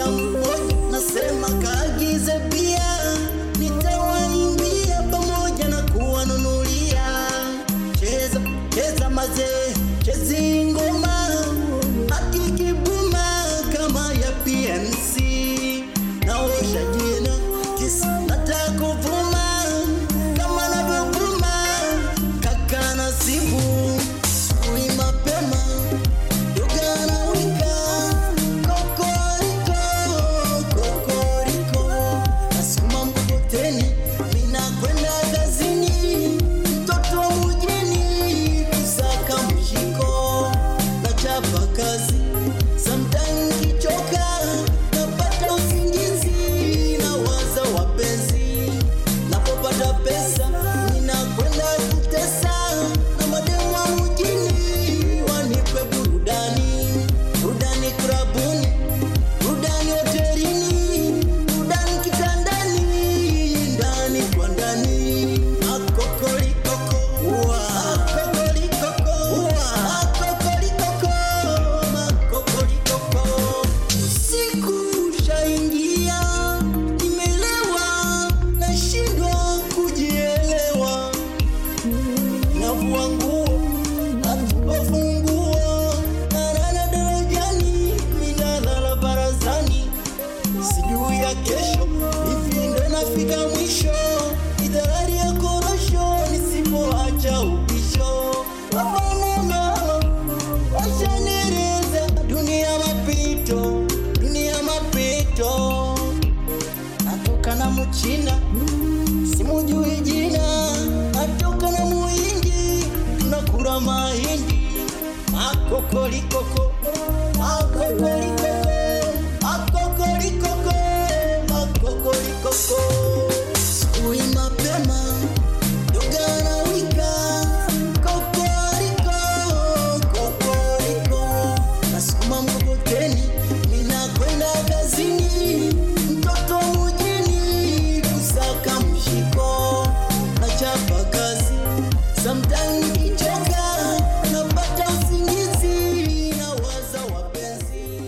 dada mmoja nasema kaagize bia nitawaimbia pamoja na kuwanunulia cheza cheza mazee chezi ngoma hadi kibuma kama ya PNC naosha jina kisa nataka kuvuma kama navyovuma kaka nasibu ui mapema dogana wika kokoriko kokoriko nasoma mkokoteni mina kwenda kazini mtoto wa mjini kusaka mshiko na chapa kazi sometime kichoka napata usingizi na waza wapenzi napopata pesa ninakwenda kutesa na mademu wa mjini wanipe burudani burudani kurabuni burudani hotelini burudani kitandani ndani kwa ndani akokolikoko akokolikoko akokolikoko makokolikoko usiku ushaingia nimelewa nashindwa kujielewa navua nguo hatupafunguo narara darajani minalala barazani sijui ya kesho hivi ndo nafika mwisho idharari ya korosho nisipoacha upisho wapanama washanereza dunia mapito dunia mapito natoka na mchina simujui jina natoka na muhindi tunakura mahindi makokolikoko makokolikoko makokolikoko makokolikoko sui mapema dogana wika kokoriko kokoriko nasukuma mkokoteni ninakwenda kazini mtoto mjini kusaka mshiko na chapa kazi sometime kichoka napata usingizi na waza wapenzi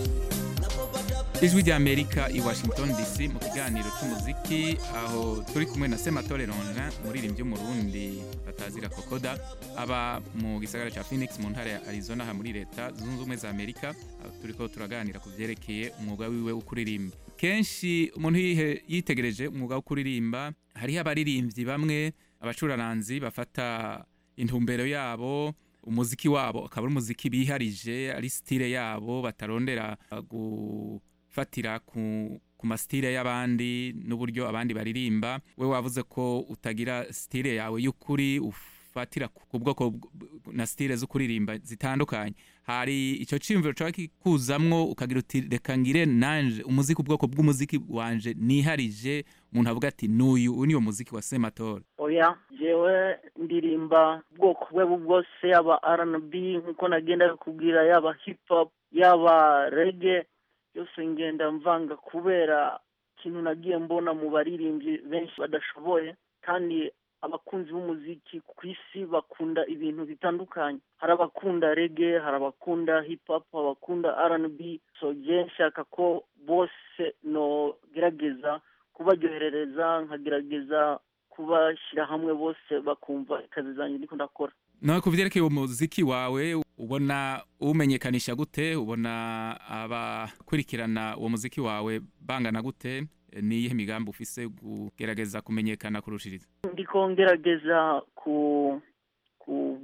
ijwi rya amerika i washington dc mu kiganiro cy'umuziki aho turi kumwe na sematore ronja umuririmbyi w'umurundi batazira kokoda aba mu gisagara cya phoenix mu ntara ya arizona aha muri leta zunze ubumwe za amerika aho turi ko turaganira ku byerekeye umwuga wiwe wo kuririmba kenshi umuntu yihe- yitegereje umwuga wo kuririmba hariho abaririmbyi bamwe abacuraranzi bafata intumbero yabo umuziki wabo akaba ari umuziki biharije ari sitire yabo batarondera uh, gufatira ku ku masitire y'abandi n'uburyo abandi baririmba we wavuze ko utagira sitire yawe y'ukuri ufatira ku ku bwoko bw- na sitire zo kuririmba zitandukanye hari icyo cyiyumviro cyawe kikuzamwo ukagira uti reka ngire nanje umuziki ubwoko bw'umuziki wanje niharije umuntu avuga ati n'uyu uyu niwo muziki wa sematora oya jewe ndirimba ubwoko bwe bwose yaba rnb nkuko nagenda kubwira yaba hip hop yaba rege byose ngenda mvanga kubera ikintu nagiye mbona mu baririmbyi benshi badashoboye kandi abakunzi b'umuziki ku isi bakunda ibintu bitandukanye hari abakunda rege hari abakunda hip hop abakunda rnb so je nshaka ko bose nogerageza kubaryoherereza nkagerageza kubashyira hamwe bose bakumva akazi zanjye ndiko ndakora nawe ku byerekeye umuziki wawe ubona umenyekanisha gute ubona abakurikirana uwo muziki wawe bangana gute ni iyihe migambi ufise kugerageza kumenyekana kurushiriza ndiko ngerageza ku ku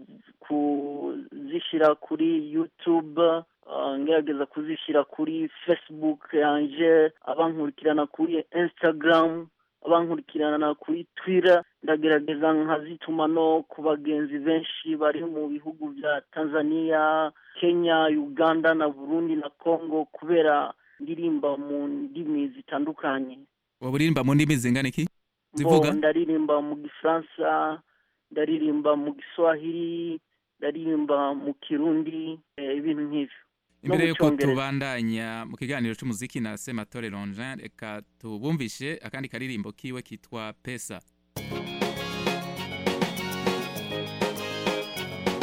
kuzishyira kuri youtube uh, ngerageza kuzishyira kuri facebook yanje abankurikirana kuri instagram abankurikirana kuri twitter ndagerageza nkazituma no ku bagenzi benshi bari mu bihugu bya tanzania kenya uganda na burundi na congo kubera ndirimba mu ndimi zitandukanye waba uririmba mu ndimi zingana iki Bo, zivuga ndaririmba mu gifaransa ndaririmba mu giswahili ndaririmba mu kirundi eh, ibintu nk'ivyo No imbere mu yuko Congereza. tubandanya mu kiganiro cy'umuziki na sematore ronjin reka tubumvishe akandi karirimbo kiwe kitwa pesa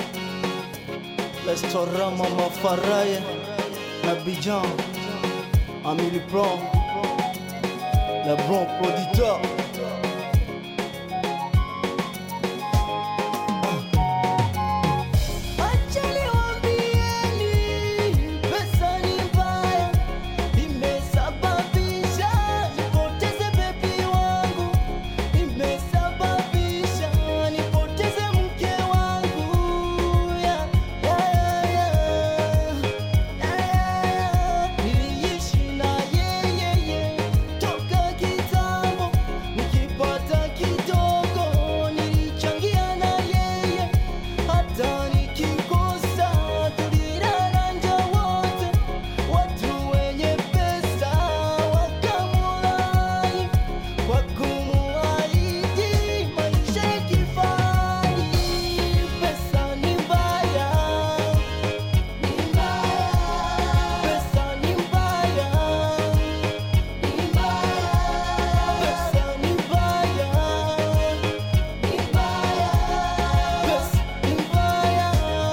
Restaurant Mama Faraya na Bijan Amélie Plan, le bon producteur. Pesa ni mbaya, imesababisha nipoteze bebi wangu, imesababisha nipoteze mke wangu. Yeah, yeah, yeah, yeah. Niliishi na yeye toka kitambo, nikipata kidogo nilichangia na yeye, hata nikikosa tulilala nje wote, watu wenye pesa wakamulai kwa kumuahidi maisha ya kifahari. Pesa ni mbaya, ni mbaya, pesa ni mbaya, ni mbaya, pesa ni mbaya, ni mbaya, pesa ni mbaya,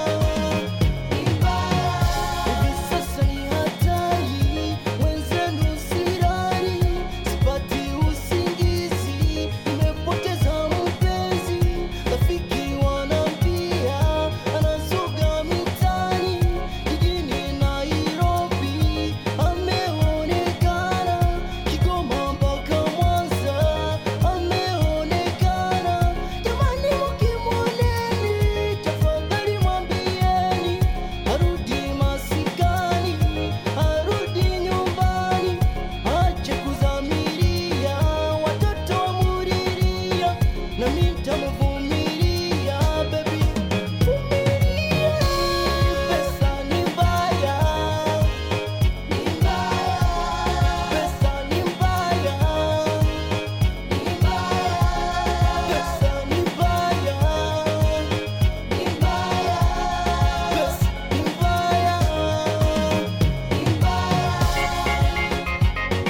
ni mbaya. Hivi sasa ni hatari, wenzenu silali, sipati usingizi, nimepoteza mpenzi, rafiki wanambia anazuga mitani, jijini Nairobi ameonekana, Kigoma mpaka Mwanza ameonekana. Jamani, mkimwoneni tafadhali mwambieni arudi masikani, arudi nyumbani, ache kuzamilia watoto wamuriria, na mimi nitamuvumilia baby, vumilia. Pesa ni mbaya, ni mbaya, pesa ni mbaya, ni mbaya, pesa ni mbaya, ni mbaya, pesa ni mbaya, ni mbaya.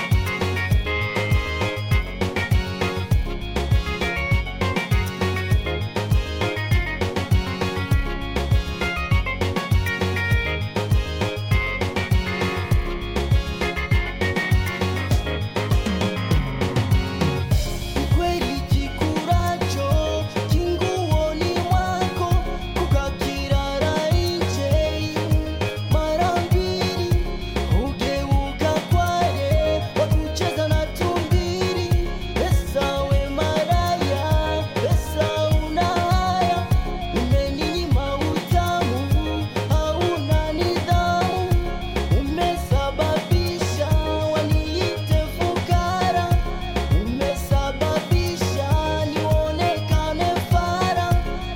kweli kikuracho kinguoni mwako kukakirara nje mara mbili ugeuka kwale wakucheza na tumbili pesa we maraya pesa una haya umeninyima utamu hauna nidhamu umesababisha waniite fukara umesababisha nionekane fara,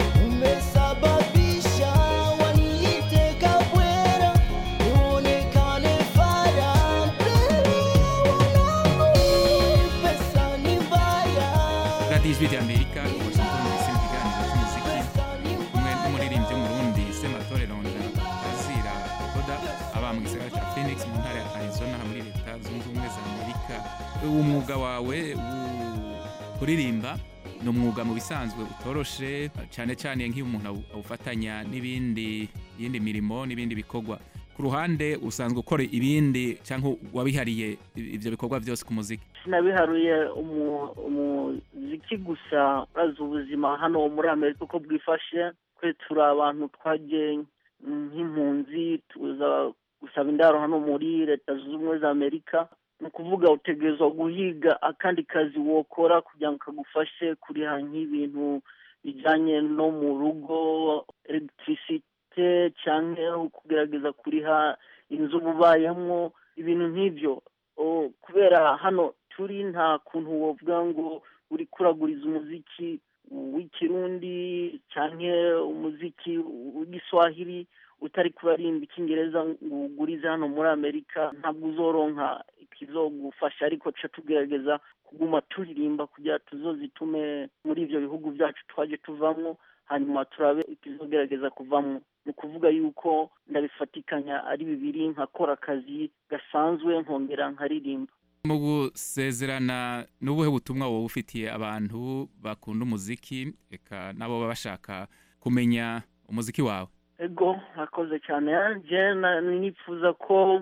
umesababisha waniite kabwera, nionekane fara mbele ya wanangu. Pesa ni mbaya, radiyo ijwi ry'amerika washington dc mu kiganiro cy'umuziki kumwe n'umuririmbyi w'umurundi sematore ronda azira koda aba mu gisagara cya phoenix mu ntara ya arizona muri leta zunze ubumwe za amerika umwuga wawe wo kuririmba ni umwuga mu bisanzwe utoroshe cyane cyane nk'iyo umuntu awu- awufatanya n'ibindi yindi mirimo n'ibindi bikorwa ku ruhande usanzwe ukora ibindi cyangwa wabihariye ibyo bikorwa byose ku muziki sinabiharuye umu- umuziki gusa urazi ubuzima hano muri amerika uko bwifashe twe turi abantu twagiye nk'impunzi tuza gusaba indaro hano muri leta zunze ubumwe za amerika ni ukuvuga utegerezwa guhiga akandi kazi wokora kugira ngo kagufashe kuriha nk'ibintu bijyanye no mu rugo elegitirisite cyangwa kugerageza kuriha inzu uba ubayemo ibintu nk'ibyo O, kubera hano turi nta kuntu wovuga ngo uri kuraguriza umuziki w'ikirundi cyangwa umuziki w'igiswahili utari kurarimba icyongereza ngo ugurize hano muri amerika ntabwo uzoronka ikizogufasha ariko tuca tugerageza kuguma turirimba kugira tuzozitume muri ibyo bihugu byacu twaje tuvamo hanyuma turabe ikizogerageza kuvamo ni ukuvuga yuko ndabifatikanya ari bibiri nkakora akazi gasanzwe nkongera nkaririmba mu gusezerana n'ubuhe butumwa wowe ufitiye abantu bakunda umuziki reka nabo baba bashaka kumenya umuziki wawe ego mwakoze cyane njye na- nifuza ko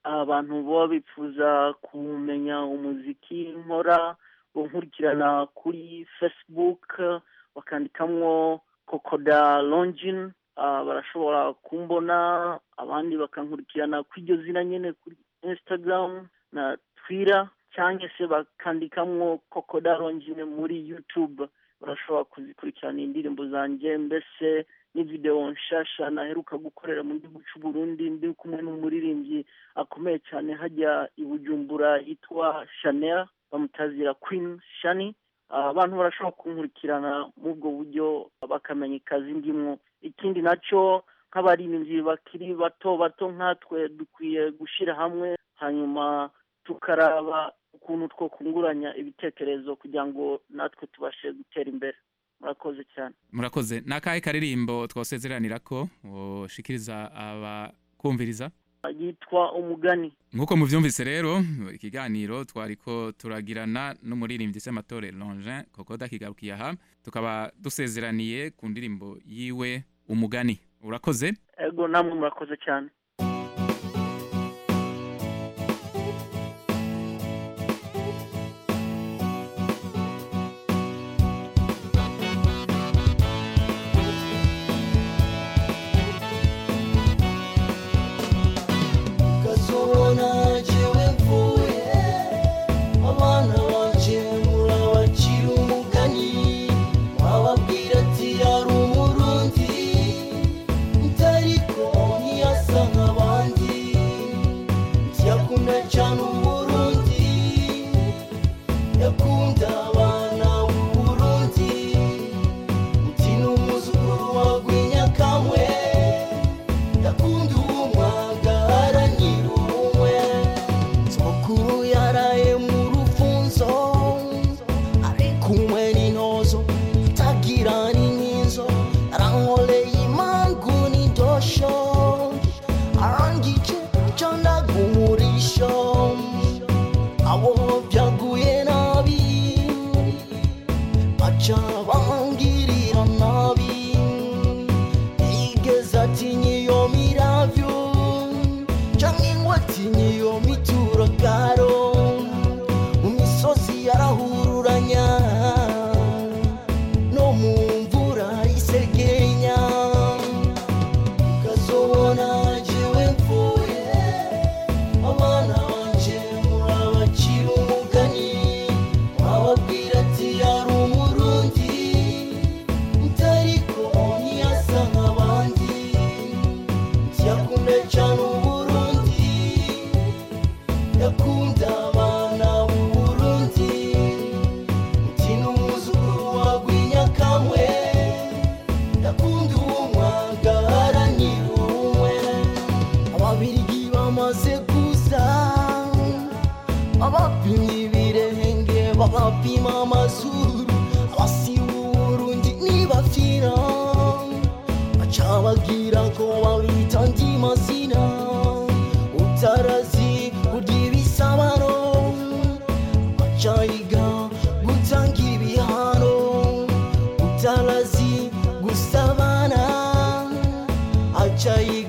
abantu baba bifuza kumenya umuziki nkora nkurikirana kuri facebook bakandikamwo kokoda longin barashobora kumbona abandi bakankurikirana kuri iryo zina nyine kuri instagram na twitter cyangwa se bakandikamwo kokoda longin muri youtube barashobora kuzikurikirana indirimbo zanjye mbese n'ivideo nshasha naheruka gukorera mu gihugu cy'u Burundi ndi kumwe n'umuririmbyi akomeye cyane hajya i Bujumbura yitwa Chanel bamutazira Queen Shani abantu barashobora kunkurikirana muri ubwo buryo bakamenya ikazi ndimwo ikindi nacyo nk'abaririmbyi bakiri bato bato nkatwe dukwiye gushyira hamwe hanyuma tukaraba ukuntu two kunguranya ibitekerezo kugira ngo natwe tubashe gutera imbere murakoze cyane murakoze ni akahe karirimbo twasezeranira ko ushikiriza abakumviriza yitwa umugani nk'uko mubyumvise rero ikiganiro twari ko turagirana n'umuririmbyi sematore longin kokoda kigarukiye aha tukaba dusezeraniye ku ndirimbo yiwe umugani urakoze ego namwe murakoze cyane ukazobona jewe mvuye abana banje murabacira umugani wababwira ati yari umurundi utariko ntiyasa nk'abandi ntiyakunda cyane uburundi yakunda abana b'uburundi uti ni umuzukuru wa rwinyakamwe yakunda uwumwagara nyirumwe sokuru yaraye mu rufunzo ari kumwe n'intozo itagira n'inkinzo arankoreye imangu n'indosho arangije candaga umurisho abo byaguye nabi baca bangirira nabi igeze atinya iyo miravyo canke ngo atinya iyo mituragaro mu misozi yarahururanya no mu mvura isegenya ukazobona jewe mvuye abana banje murabacira umugani wababwira ati yari umurundi utariko ntiyasa nk'abandi ntiyakunda cyane uburundi yakunda abana b'uburundi uti ni umuzukuru wa rwinyakamwe yakunda uwumwagara nyirumwe ababirigi bamaze kuza abapimye ibirenge babapima amazuru abasiba uburundi nibafira baca bagira ko babita andi mazina utarazi kurya ibisabano bacayiga gutangira ibihano utarazi gusabana acayiga